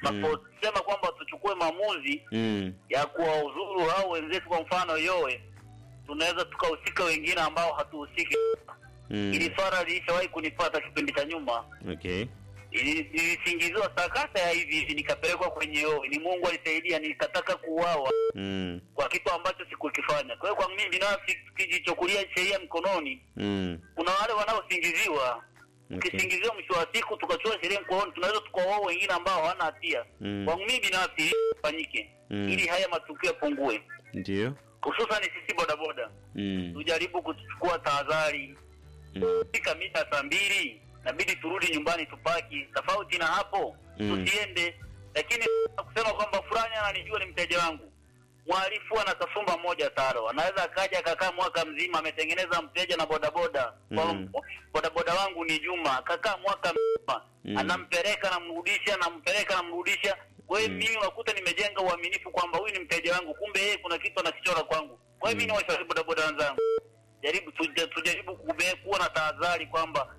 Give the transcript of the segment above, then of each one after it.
tunaposema kwamba tuchukue maamuzi Mm. ya kuwauzuru au wenzetu, kwa mfano yowe, tunaweza tukahusika wengine ambao hatuhusiki. Mm. Ili swala lilishawahi kunipata kipindi cha nyuma, Okay. Ili- nilisingiziwa sakata ya hivi hivi, nikapelekwa kwenye yowe. Ni Mungu alisaidia, nikataka kuuawa Mm. kwa kitu ambacho sikukifanya. Kwa hiyo kwa mimi binafsi, tukijichukulia sheria mkononi, Mm. kuna wale wanaosingiziwa Okay. ukisingiziwa mwisho wa siku tukachukua sheria mkononi, tunaweza tukawaua wengine ambao hawana hatia. Mm. Kwangu mimi binafsi ili ifanyike Mm. ili haya matukio yapungue, Ndio. hususan sisi bodaboda Mm. tujaribu kuchukua tahadhari. Mm. Fika mida saa mbili inabidi turudi nyumbani tupaki. Tofauti na hapo Mm. tusiende. Lakini kusema kwamba fulani ananijua ni mteja wangu, mhalifu ana kasumba moja taro, anaweza akaja akakaa mwaka mzima ametengeneza mteja na bodaboda kwa Mm. bodaboda wangu ni Juma, akakaa mwaka mzima Mm. anampeleka namrudisha, nampeleka namrudisha. Kwa hiyo Mm. mimi unakuta nimejenga uaminifu kwamba huyu ni mteja wangu, kumbe yeye kuna kitu anakichora kwangu. Kwa hiyo mimi ni washauri bodaboda wenzangu jaribu tuja- tujaribu kube- kuwa na tahadhari kwamba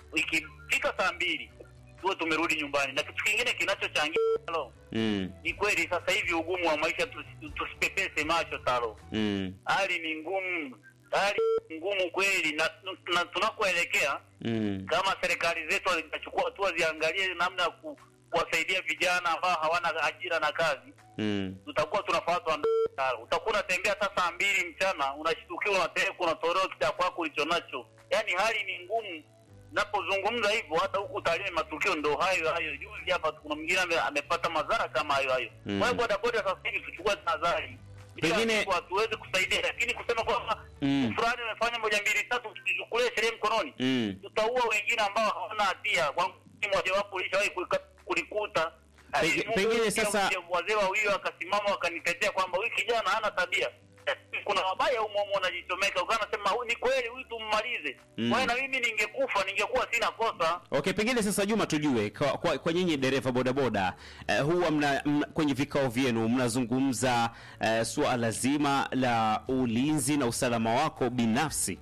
ikifika saa mbili tuwe tumerudi nyumbani. Na kitu kingine kinachochangia talo, Mm. ni kweli sasa hivi ugumu wa maisha, tusi- tusipepese macho talo, Mm. hali ni ngumu, hali ni ngumu kweli, na, na tunakoelekea Mm. kama serikali zetu zitachukua hatua ziangalie namna ya ku, kuwasaidia vijana ambao hawana ajira na kazi Mm. tutakuwa tunafuatwa na utakuwa unatembea hata saa mbili mchana unashtukiwa unapelekwa unatolewa kita kwako ulicho nacho yaani hali ni ngumu napozungumza hivyo hata huku Tarime matukio ndo hayo hayo juzi hapa kuna mwingine ame, amepata madhara kama hayo hayo Mm. kwa hiyo bodaboda sasa hivi tuchukue tahadhari Kila Pengine- siku hatuwezi kusaidia lakini kusema kwamba Mm. fulani amefanya moja mbili tatu tukichukulia sheria mkononi Mm. tutaua wengine ambao hawana hatia kwa mfano mojawapo ulishawahi kulika- kulikuta Penge- Alimudu pengine pia sasa- mzee- wazee wawili wakasimama wakanitetea kwamba huyu kijana hana tabia kuna wabaya humo humo wanajichomeka ukawa nasema "Huyu ni kweli huyu tummalize Mm. kwa hiyo na mimi ningekufa ningekuwa sina kosa Okay, pengine sasa Juma, tujue kwa, kwa, kwa nyinyi dereva bodaboda eh, huwa mna, mna, kwenye vikao vyenu mnazungumza eh, suala zima la ulinzi na usalama wako binafsi.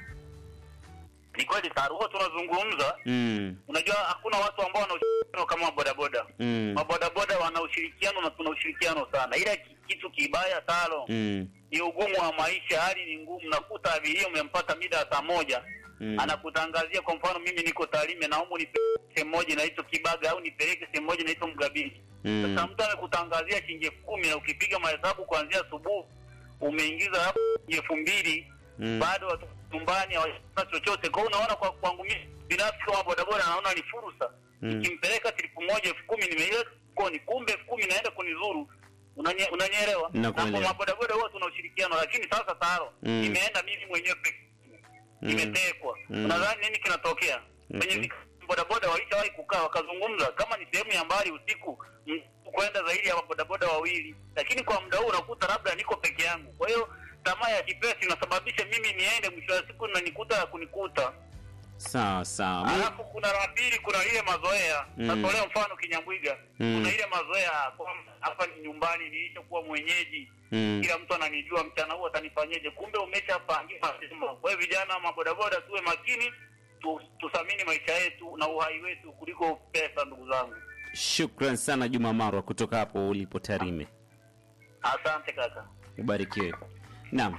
ni kweli sana huwa tunazungumza Mm. unajua hakuna watu ambao wana ushirikiano kama mabodaboda Mm. mabodaboda wana ushirikiano na tuna ushirikiano sana ila ki- kitu kibaya talo Mm. ni ugumu wa maisha, hali ni ngumu. Nakuta abiria umempata mida ya saa moja Mm. anakutangazia kwa mfano, mimi niko Tarime, naomba nipeleke sehemu moja inaitwa Kibaga au nipeleke sehemu moja inaitwa Mgabini. Mm. Sasa mtu amekutangazia shilingi elfu kumi na ukipiga mahesabu kuanzia asubuhi umeingiza hapo shilingi elfu mbili Mm. bado watu nyumbani hawajapata chochote. Kwa hiyo unaona, kwa kwangu mimi binafsi kama bodaboda, naona ni fursa Mm. nikimpeleka tripu moja elfu kumi nimeiweka koni, kumbe elfu kumi naenda kunizuru. Unanye- Unanielewa? Na Nakuelewa. kwa mabodaboda huwa tuna ushirikiano, lakini sasa taro Mm. nimeenda mimi mwenyewe peke Mm. nimetekwa. Mm. Unadhani nini kinatokea? Kwenye Mhm. vika- bodaboda walishawahi kukaa wakazungumza, kama ni sehemu ya mbali usiku mm, kwenda zaidi ya bodaboda wawili, lakini kwa muda huu unakuta labda niko peke yangu. Kwa hiyo tamaa ya kipesa inasababisha mimi niende, mwisho wa siku nanikuta ya kunikuta. Sawa sawa. Mi- Alafu kuna la pili, kuna ile mazoea Mm. natolea mfano Kinyambwiga, Mm. kuna ile mazoea kwamba hapa ni nyumbani, nilishakuwa mwenyeji Mm. kila mtu ananijua, mchana huu atanifanyeje? Kumbe umeshapangiwa mapema. Kwa hiyo vijana mabodaboda, tuwe makini, tu, tuthamini maisha yetu na uhai wetu kuliko pesa, ndugu zangu. Shukran sana Juma Marwa kutoka hapo ulipo Tarime. Asante kaka. Ubarikiwe. Naam,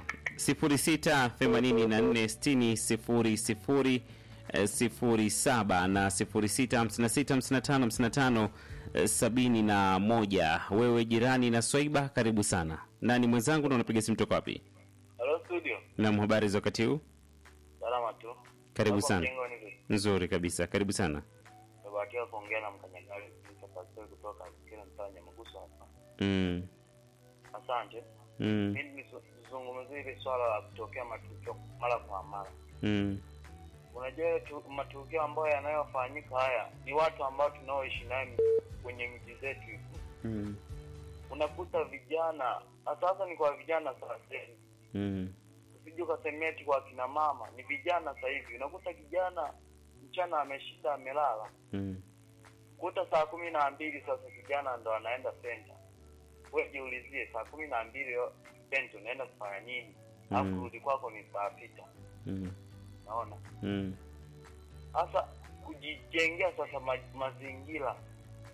06846000 07 na 0656555571. Wewe jirani na Swaiba, karibu sana. Nani mwenzangu na unapiga simu toka wapi? Hello studio. Naam, habari za wakati huu? Salama tu. Karibu Hapo sana. mjengo ni Nzuri kabisa, karibu sana. Nimebahatika kuongea na mkanyagari Pastori kutoka kila mtaa Nyamaguso hapa. Mm. Asante. Mm. Mimi nizungumzie hili swala la kutokea matukio mara kwa mara. Mm. Unajua tu, matukio ambayo yanayofanyika haya ni watu ambao tunaoishi nayo kwenye mji zetu. Mm. Unakuta vijana sasa, ni kwa vijana sasa hivi, Mm. usije ukasemea eti kwa kina mama, ni vijana sasa hivi. Unakuta kijana mchana ameshinda amelala, Mm. kuta saa kumi na mbili sasa kijana ndo anaenda senta. Wewe jiulizie, saa kumi na mbili senta unaenda kufanya nini? Alafu Mm. kurudi kwako ni saa sita. Mm. Naona Mm. sasa kujijengea sasa ma, mazingira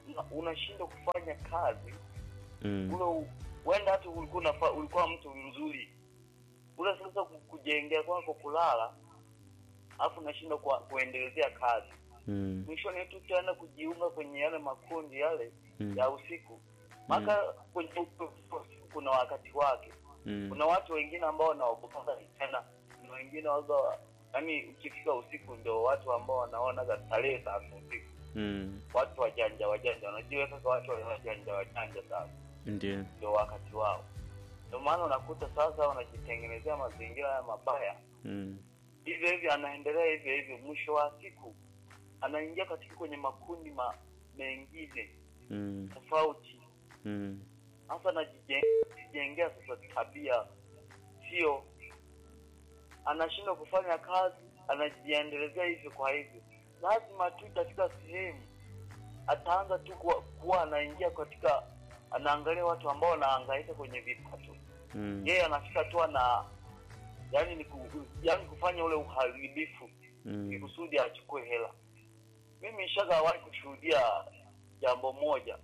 una- unashindwa kufanya kazi Mm. ule u- huenda hata ulikuwa unafa, ulikuwa mtu mzuri ule sasa ku- kujengea kwako kulala alafu unashindwa kwa- kuendelezea kazi Mm. mwishoni tu utaenda kujiunga kwenye yale makundi yale Mm. ya usiku maka kwenye usiku kuna wakati wake Mm. kuna watu wengine ambao wanaogopa tena kuna wengine waga yani ukifika usiku ndio watu ambao wanaona starehe sasa usiku Mm. watu wajanja wajanja wanajiweka kwa watu wajanja wajanja sasa Ndio. ndio wakati wao ndio maana unakuta sasa wanajitengenezea mazingira ya mabaya Mm. hivyo hivyo anaendelea hivyo hivyo mwisho wa siku anaingia katika kwenye makundi ma, mengine Mm. tofauti Mm. hasa anajijengea sasa tabia sio anashindwa kufanya kazi anajiendelezea hivyo kwa hivyo lazima tu katika sehemu ataanza tu kuwa, kuwa anaingia katika anaangalia watu ambao wanahangaika kwenye vipato Mm. yeye anafika tu ana yani ni ku, yani kufanya ule uharibifu ni Mm. kusudi achukue hela mimi shagawahi kushuhudia jambo moja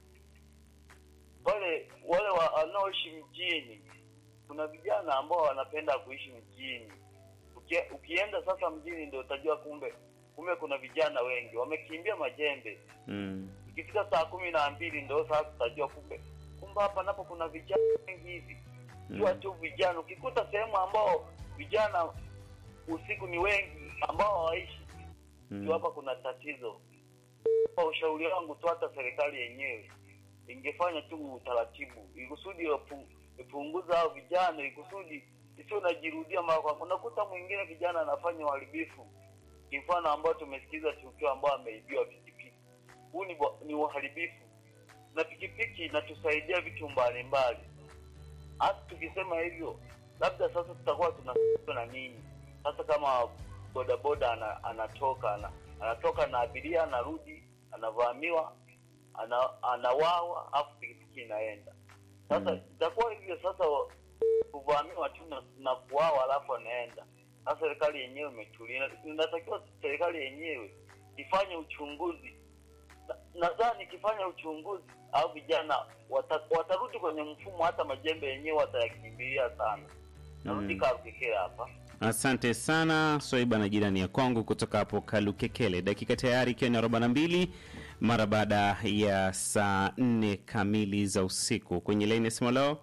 wale wale wa- wanaoishi mjini kuna vijana ambao wanapenda kuishi mjini Ukie, ukienda sasa mjini ndio utajua kumbe kumbe kuna vijana wengi wamekimbia majembe Mm. ikifika saa kumi na mbili ndio sasa utajua kumbe kumbe hapa napo kuna vijana wengi hivi jua Mm. tu vijana ukikuta sehemu ambao vijana usiku ni wengi ambao hawaishi Mm. ndio hapa kuna tatizo kwa ushauri wangu tu hata serikali yenyewe ingefanya tu utaratibu ikusudi ipu- ipunguza hao vijana ikusudi isio najirudia mara kwa unakuta mwingine kijana anafanya uharibifu mfano ambao tumesikiza tukio ambao ameibiwa pikipiki huu ni, bo- ni uharibifu na pikipiki inatusaidia vitu mbalimbali hata tukisema hivyo labda sasa tutakuwa tuna na nini sasa kama bodaboda ana, anatoka ana, anatoka na abiria anarudi anavamiwa ana, anawawa afu pikipiki inaenda sasa Mm. itakuwa hivyo sasa wa- kuvamiwa tu na, na kuwawa alafu anaenda sasa serikali yenyewe imetulia inatakiwa serikali yenyewe ifanye uchunguzi Na- nadhani ikifanya uchunguzi au vijana wata, watarudi kwenye mfumo hata majembe yenyewe watayakimbilia sana narudi Mm. karukekea hapa Asante sana Swaiba na jirani ya kwangu kutoka hapo Kalukekele. Dakika tayari ikiwa ni arobaini na mbili mara baada ya saa nne kamili za usiku. Kwenye laini ya simu leo,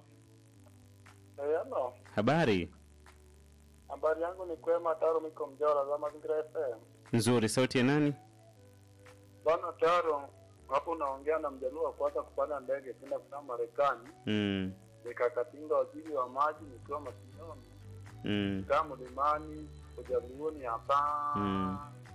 ano habari habari yangu ni kwema taro miko mjora za mazingira fm nzuri. Sauti ya nani? bwana taro hapo unaongea na mjaluo wa kwanza kupanda ndege kwenda kutoka marekani Mm, nikakatinga waziri wa maji nikiwa mashindani mm, kaa mlimani ujaluoni hapa Mm.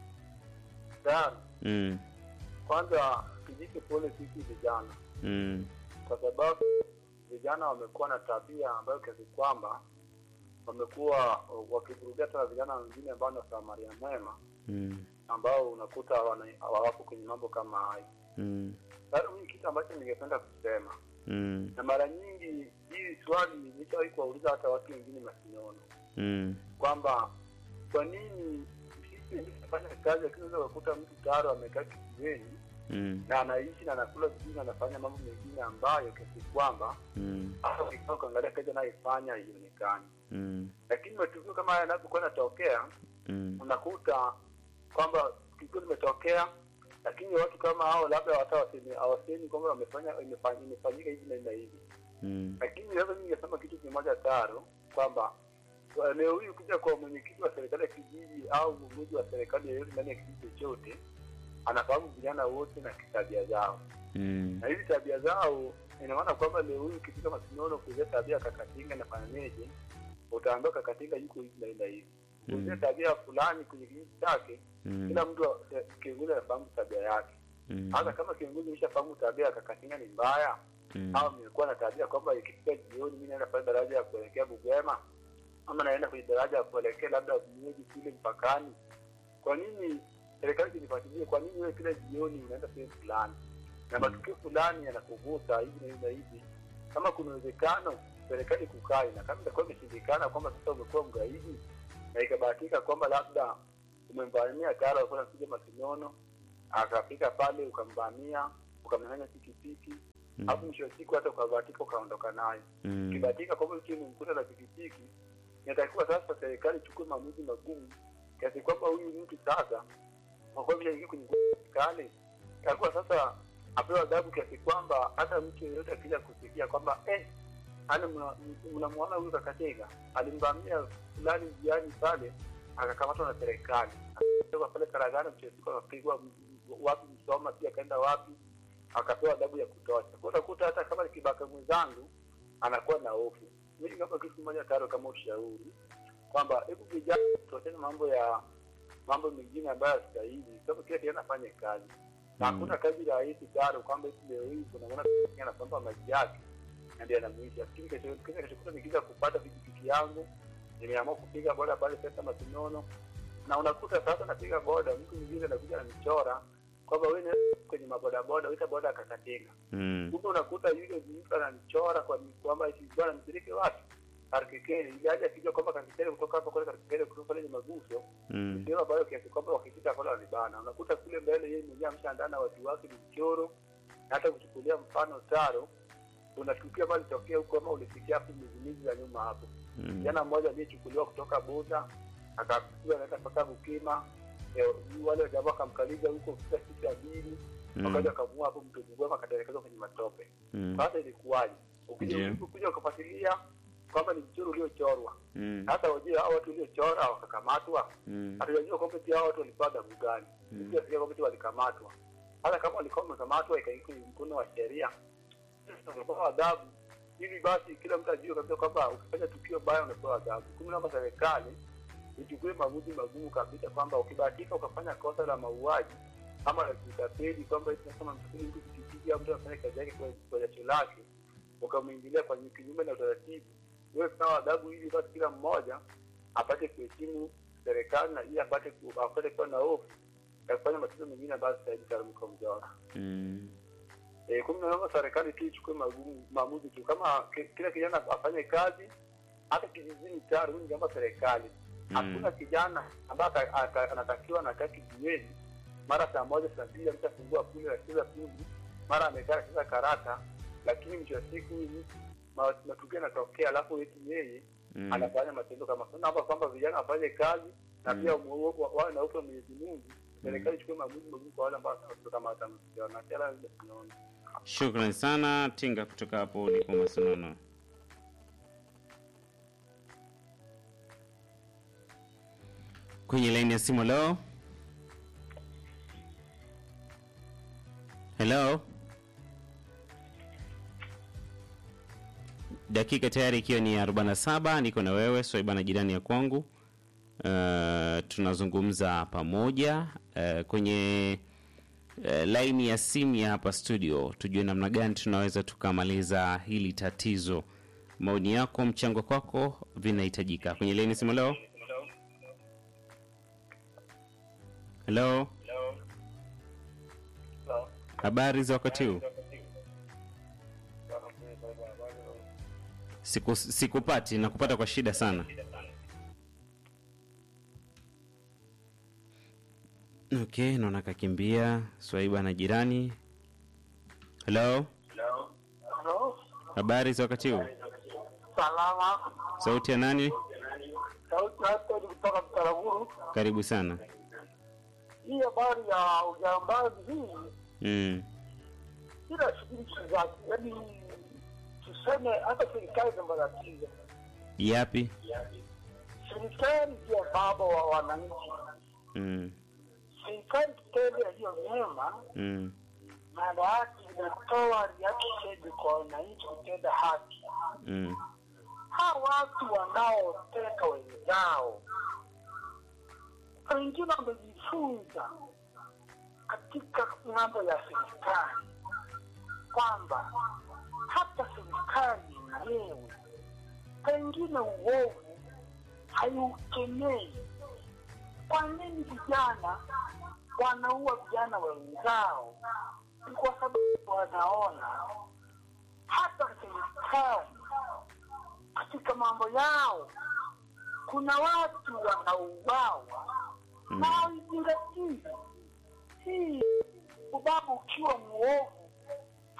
taro mm, kwanza kijiti pole sisi vijana mm, kwa sababu vijana wamekuwa na tabia ambayo kiasi kwamba wamekuwa wakivurugia hata vijana wengine ambao ni wasamaria mwema mm, ambao unakuta wana- hawapo kwenye mambo kama hayo mm, sasa mimi kitu ambacho ningependa kusema mm, na mara nyingi hii swali nishawahi kuwauliza hata watu wengine masinono mm, kwamba kwa nini sisi ndio tunafanya kazi lakini unaweza kukuta mtu tayari amekaa kijiweni mm, na anaishi na anakula vizuri na anafanya mambo mengine ambayo kiasi kwamba mm, hata ukikaa ukaangalia kazi anayefanya haionekani mm, lakini matukio kama haya yanapokuwa yanatokea mm, unakuta kwamba tukio limetokea lakini watu kama hao labda hata wasemi- hawasemi kwamba wamefanya imefanya- imefanyika hivi na hivi na hivi mm, lakini labda mimi ningesema kitu kimoja taro kwamba kwa leo hii ukija kwa mwenyekiti wa serikali ya kijiji au uongozi wa serikali yoyote ndani ya kijiji chochote anafahamu vijana wote na tabia zao mm, na hizi tabia zao ina maana kwamba leo hii ukifika masinono kuuzia tabia kakatinga nafanyaneje utaambiwa kakatinga yuko hivi naenda hivi kuuzia Mm. tabia fulani kwenye kijiji chake mm, kila mtu eh, kiongozi anafahamu tabia yake mm, hata kama kiongozi ameshafahamu tabia ya kakatinga ni mbaya mm, au nimekuwa na tabia kwamba ikifika jioni mi naenda pale daraja ya kuelekea Bugwema ama naenda kwenye daraja ya kuelekea labda mji kule mpakani. Kwa nini serikali zinifuatilie? Kwa nini wewe kila jioni unaenda sehemu fulani na matukio fulani yanakuvuta hivi na hivi na hivi? Kama kuna uwezekano serikali kukai, na kama itakuwa imeshindikana kwamba sasa umekuwa mgaidi na ikabahatika kwamba labda umemvamia tayari alikuwa anakuja Masinono, akafika pale ukamvamia ukamnyang'anya pikipiki Mm. alafu mwisho wa siku hata ukabahatika ukaondoka nayo Mm. ukibahatika kwamba ukiwa umemkuta na pikipiki inatakiwa sasa serikali ichukue maamuzi magumu kiasi kwamba huyu mtu sasa kwa kuwa ameshaingia kwenye serikali itakuwa sasa apewa adhabu kiasi kwamba hata mtu yeyote akija kusikia kwamba eh, ani mnamwona huyu kakatega alimvamia fulani njiani pale akakamatwa na serikali akatoka pale Karagana, mwisho wa siku akapigwa m- m- wapi Msoma, pia akaenda wapi, akapewa adhabu ya kutosha. Kwa utakuta hata kama ni kibaka mwenzangu anakuwa na hofu. Mimi kama kitu kimoja taro, kama ushauri kwamba hebu vijana tuachane mambo ya mambo mengine ambayo yastahili, sababu kila kijana afanye kazi na Mm. hakuna kazi rahisi taro, kwamba eti leo hii kunamwona anapamba maji yake na ndio anamwisha. Lakini kesho kesho kesho nikiza kupata pikipiki yangu, nimeamua kupiga boda pale pesa Masinono, na unakuta sasa napiga boda, mtu mwingine anakuja ananichora kwamba wewe ni kwenye mabodaboda, uita boda akakatenga. Mm. Kumbe unakuta yule mtu ananichora kwa kwamba eti bwana nipeleke wapi Karkekele, ili aje akijua kwamba Karkekele kutoka hapa kule Karkekele kutoka pale ni maguso Mm. ndio ambayo kiasi kwamba wakifika pale wanibana. Unakuta kule mbele yeye mwenyewe ameshaandaa na watu wake ni mchoro, na hata kuchukulia mfano taro, unatukia pale tokea huko ama ulifikia hapo miezi miezi ya nyuma hapo Mm. kijana mmoja aliyechukuliwa kutoka Buda akapigwa naenda mpaka Bukima. Eh, wale wajamaa wakamkaliza huko kufika siku ya pili, Mm. wakaja wakamua hapo mto Bugoma, akatelekezwa kwenye matope. Mm. Sasa ilikuwaje? Ukija Ndiyo. ukikuja ukafuatilia kwamba ni mchoro uliochorwa, Mm. sasa wajue hao watu waliochora wakakamatwa, Mm. hatujajua kwamba pia hao watu walikuwa adhabu gani, Mm. pia sija kwamba walikamatwa. Hata kama walikuwa wamekamatwa ikaiko mkono wa sheria, wanapewa adhabu ili basi kila mtu ajue kabisa kwamba ukifanya tukio baya unapewa adhabu. Kumi kama serikali ichukue maamuzi magumu kabisa kwamba ukibahatika ukafanya kosa la mauaji ama la kutapeli, kwamba eti kama mtapeli mtu pikipiki au mtu anafanya kazi yake kwa- kwa jasho lake, ukamwingilia kwa kinyume na utaratibu, wewe pewa adhabu ili basi kila mmoja apate kuheshimu serikali na ili apate ku- apate kuwa na hofu ya kufanya matatizo mengine ambayo sitajitarumka mjora. Mm. Eh, kumi na nane serikali tu ichukue magumu- maamuzi tu, kama ki- kila kijana afanye kazi, hata kijijini tayari. Huyu ni jambo la serikali. Mm. Hakuna kijana ambaye ata- ata- anatakiwa anakaa kijiweni, mara saa moja saa mbili ameshafungua kule anacheza puzi, mara amekaa anacheza karata, lakini mwisho wa siku huyu mtu ma- matukio yanatokea, alafu eti yeye Mm. anafanya matendo kama sasa. Naomba kwamba vijana wafanye kazi na Mm. pia wa- wa- wawe na ufa Mwenyezi Mungu. Serikali ichukue maamuzi magumu kwa wale ambao kama watamsikia na kila tunaona Shukrani sana Tinga kutoka hapo ulipo Masinono. Kwenye laini ya simu leo. Hello. Dakika tayari ikiwa ni 47 niko na wewe Swaiba na jirani ya kwangu. Uh, tunazungumza pamoja uh, kwenye eh, laini ya simu ya hapa studio, tujue namna gani tunaweza tukamaliza hili tatizo. Maoni yako, mchango kwako vinahitajika kwenye laini ya simu leo. Hello, habari za wakati huu? Siku, sikupati na kupata kwa shida sana. Okay, naona kakimbia. Swaiba na jirani. Hello, Halo, habari za wakati huu? salama. Sauti ya nani? Sauti hata ni kutoka Mtaraguru. Karibu sana. Hii habari ya ujambazi hii Mm. ila shughuli zake, yaani tuseme hata serikali ina matatizo. Yapi? Serikali ndio baba wa wananchi. Mm. Serikali kitende yaliyo mema, Mm. maana yake inatoa reaction kwa wananchi kutenda haki. Mm. hawa watu wanaoteka wenzao wengine wamejifunza katika mambo ya serikali kwamba hata serikali yenyewe pengine uovu haiukemei. Kwa nini vijana wanaua vijana wenzao? Ni kwa sababu wanaona hata serikali katika mambo yao kuna watu wanauawa Mm. na haizingatii hii. Ubabu ukiwa mwovu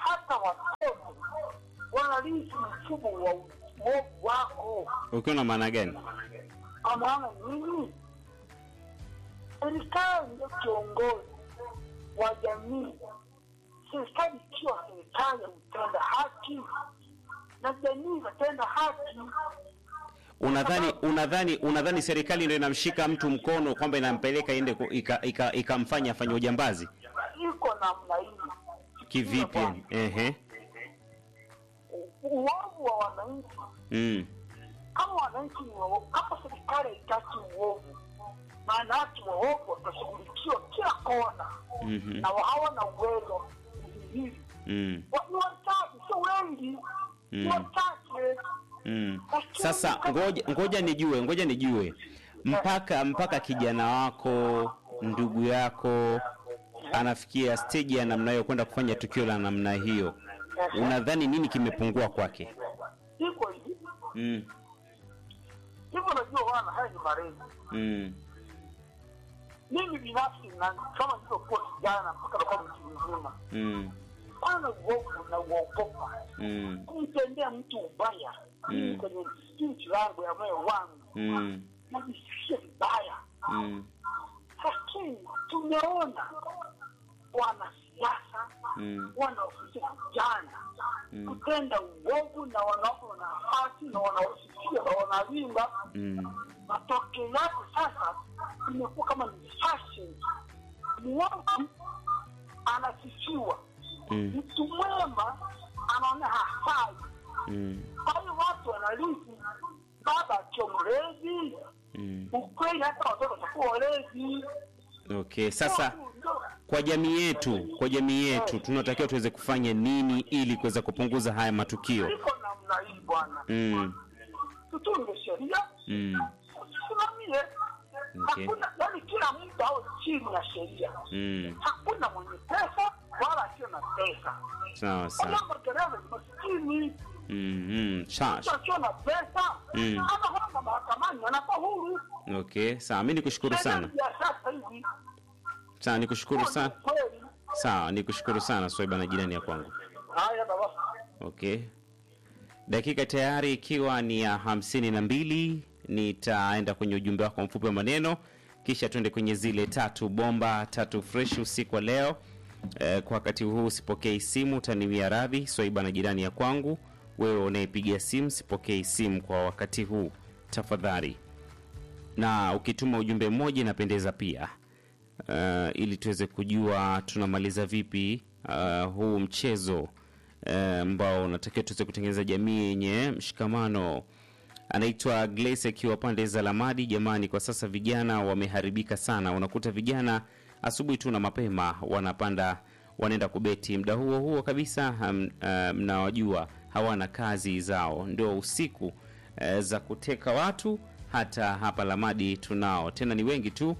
hata watoto wanalisi mfumo wa uovu wako. ukiwa na maana gani Kwa maana nini? Serikali ndio kiongozi wa jamii. Serikali ikiwa serikali ya kutenda haki na jamii itatenda haki. unadhani unadhani unadhani serikali ndio inamshika mtu mkono kwamba inampeleka ende ku- ika- ika- ikamfanya afanye ujambazi Iko namna hii. kivipi yani? ehe Uovu wa wananchi mm. kama wananchi ni waovu, kama serikali haitaki uovu, maana yake waovu watashughulikiwa kila kona Mhm. na hawana uwezo hili Mm. Wa- ni wachache, sio wengi, ni Mm. wachache. Mm. Sasa ngoja ngoja nijue, ngoja nijue mpaka mpaka kijana wako ndugu yako anafikia stage ya namna hiyo kwenda kufanya tukio la namna hiyo, unadhani nini kimepungua kwake? Iko hivi Mm. hivyo, najua wana haya ni malezi. Mm. Mimi binafsi na kama nilivyokuwa kijana mpaka nakuwa mtu mzima, Mm. kwana uovu na uogopa Mm. kumtendea mtu ubaya. Mimi Mm. kwenye spirit yangu ya moyo wangu Mm. najisikia vibaya, Mm. lakini tumeona wanasiasa Mm. wanaofisia vijana Mm. kutenda uovu na wanawapa nafasi na wanaosifia na wanalimba. Mm. Matokeo yake sasa imekuwa kama ni fashion. Mwovu anasifiwa, Mm. mtu mwema anaona hafai. Mm. Kwa hiyo watu wanalisi baba akiwa mlezi, Mm. ukweli hata watoto watakuwa walezi. Okay, sasa Ndio- kwa jamii yetu, kwa jamii yetu tunatakiwa tuweze kufanya nini ili kuweza kupunguza haya matukio? iko namna hii bwana, Mm. tutunge sheria Mm. usisimamie. Okay. Hakuna, yani kila mtu awe chini ya sheria. Mm. Hakuna mwenye pesa wala asio na pesa. Sawa sawa. Wala magereza ni maskini, Mm. Mm. Sawa. mtu asio na pesa Mm. hata kwamba mahakamani anakuwa huru. Okay, sawa. Mimi nikushukuru sana. Sheria ya sasa hivi Sawa, nikushukuru sana. kweli. Sawa, nikushukuru sana Swaiba na jirani ya kwangu. Haya baba. Okay. Dakika tayari ikiwa ni ya hamsini na mbili, nitaenda kwenye ujumbe wako mfupi wa maneno, kisha tuende kwenye zile tatu bomba tatu fresh usiku wa leo. Eh, kwa wakati huu sipokei simu, utaniwia radhi. Swaiba na jirani ya kwangu, wewe unayepigia simu, sipokei simu kwa wakati huu tafadhali, na ukituma ujumbe mmoja inapendeza pia uh, ili tuweze kujua tunamaliza vipi uh, huu mchezo eh, ambao unatakiwa tuweze kutengeneza jamii yenye mshikamano. Anaitwa Glace akiwa pande za Lamadi. Jamani, kwa sasa vijana wameharibika sana. Unakuta vijana asubuhi tu na mapema wanapanda wanaenda kubeti, muda huo huo kabisa um, uh, mnawajua hawana kazi zao, ndio usiku eh, za kuteka watu. Hata hapa Lamadi tunao tena, ni wengi tu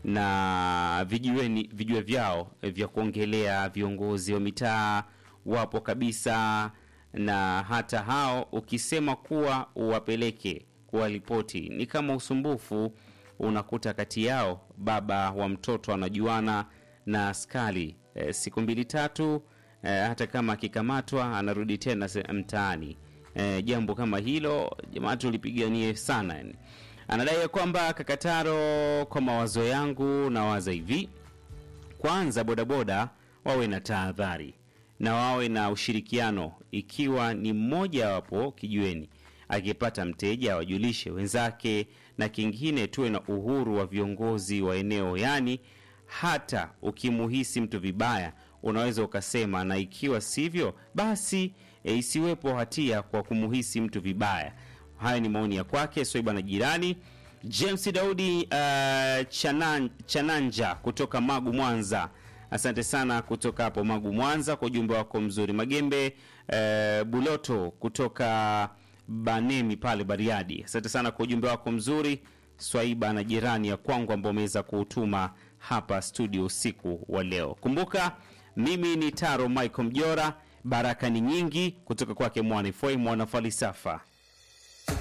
na vijiweni vijue vyao eh, vya kuongelea viongozi wa mitaa wapo kabisa, na hata hao ukisema kuwa uwapeleke kuwaripoti ni kama usumbufu. Unakuta kati yao baba wa mtoto anajuana na askari e, siku mbili tatu e, hata kama akikamatwa anarudi tena se- mtaani. E, jambo kama hilo jamaa tulipiganie sana yani. Anadai ya kwamba Kakataro, kwa mawazo yangu nawaza hivi kwanza bodaboda wawe na tahadhari na wawe na ushirikiano. Ikiwa ni mmoja wapo kijiweni akipata mteja wajulishe wenzake, na kingine tuwe na uhuru wa viongozi wa eneo, yaani hata ukimuhisi mtu vibaya unaweza ukasema, na ikiwa sivyo basi e, isiwepo hatia kwa kumuhisi mtu vibaya. Hayo ni maoni ya kwake Swaiba na jirani James Daudi uh, Chanan, Chananja kutoka Magu Mwanza. Asante sana kutoka hapo Magu Mwanza kwa ujumbe wako mzuri. Magembe uh, Buloto kutoka Banemi pale Bariadi. Asante sana kwa ujumbe wako mzuri. Swaiba na jirani ya kwangu ambao umeweza kuutuma hapa studio usiku wa leo. Kumbuka mimi ni Taro Michael Mjora. Baraka ni nyingi kutoka kwake Mwanifoi mwana falsafa.